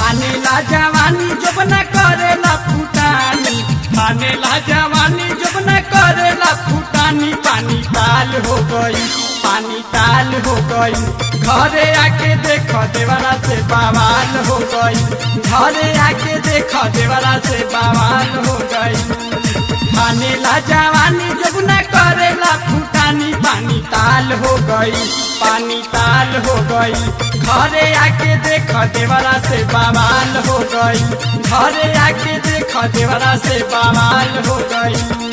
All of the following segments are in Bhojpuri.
मानेला जवानी जबना करेला फुटानी मानेला जवानी जबना करेला फुटानी पानी ताल हो गई पानी ताल हो गई घरे आके देख देवरा से बवाल हो गई घरे आके देख देवरा से बवाल हो गई मानेला जवानी जबना करेला फुटानी पानी ताल हो गई पानी ताल हो गई घरे आके देख देवरा से बवाल हो गई घरे आके देख देवरा से बवाल हो गई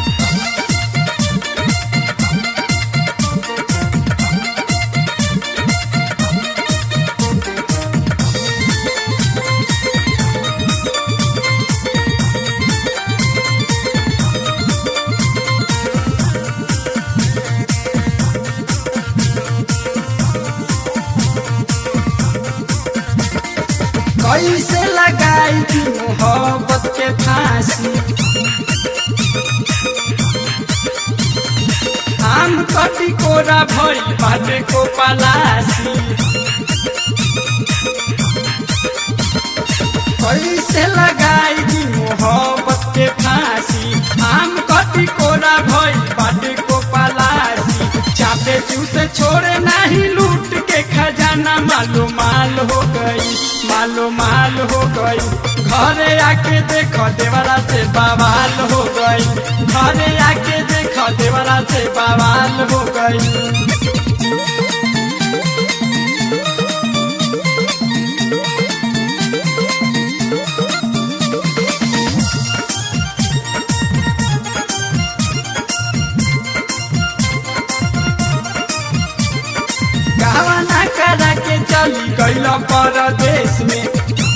कैसे लगाई थी मोहब्बत के फांसी आम कटी कोरा भई बाटे को पलासी कैसे लगाई थी मोहब्बत के फांसी आम कटी कोरा भई बाटे को पलासी चापे चूसे छोड़े नहीं लूट के खजाना मालो माल हो गई मालो माल हो गई घरे आके देख देवरा से बवाल हो गई घरे आके देख देवरा से बवाल हो गई गावना करा के चली गईल परदेश में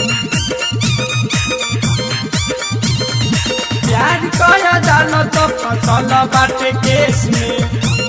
प्यार कर डाल तो फसल बाटे केस में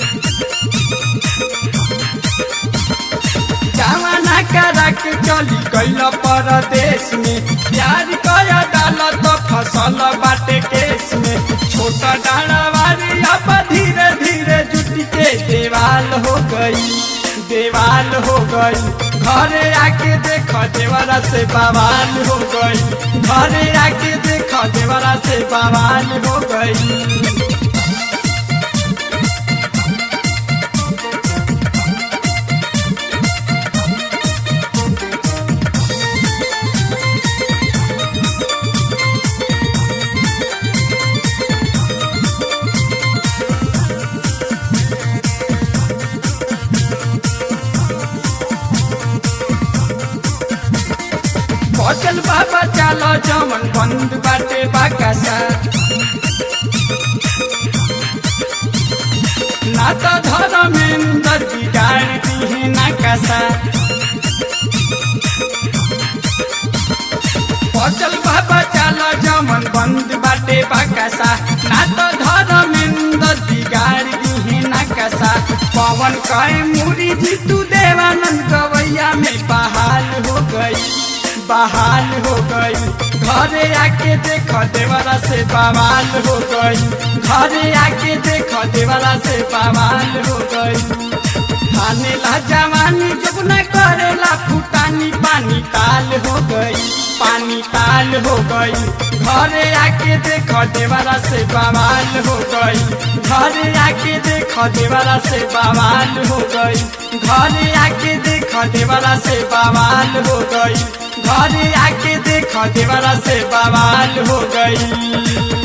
गावना करा के चली गईल परदेश में प्यार कर डाल तो फसल बाटे केस में छोटा डाड़वारी अब धीरे धीरे जुट के देवाल हो गई देवाल हो गई घरे आके देख देवरा से बवाल हो गई घरे आके देख देवरा से बवाल हो गई बचल बाबा चालो जमन बंद बाटे बाकासा ना तो धर्मेंद्र बिगाड़ दिहे नाकासा बचल बाबा चालो जमन बंद बाटे बाकासा ना तो धर्मेंद्र बिगाड़ दिहे नाकासा पवन कहे मुरी जीतू देवानंद गवैया में बहाल हो गई बहाल हो गई घरे आके देख देवरा से बवाल हो गई घरे आके देख देवरा से बवाल हो गई खाने ला जवानी जब न करेला फुटानी पानी ताल हो गई पानी ताल हो गई घरे आके देख देवरा से बवाल हो गई घरे आके देख देवरा से बवाल हो गई घरे आके देख देवरा से बवाल हो गई घरे आके देख देवरा से बवाल हो गई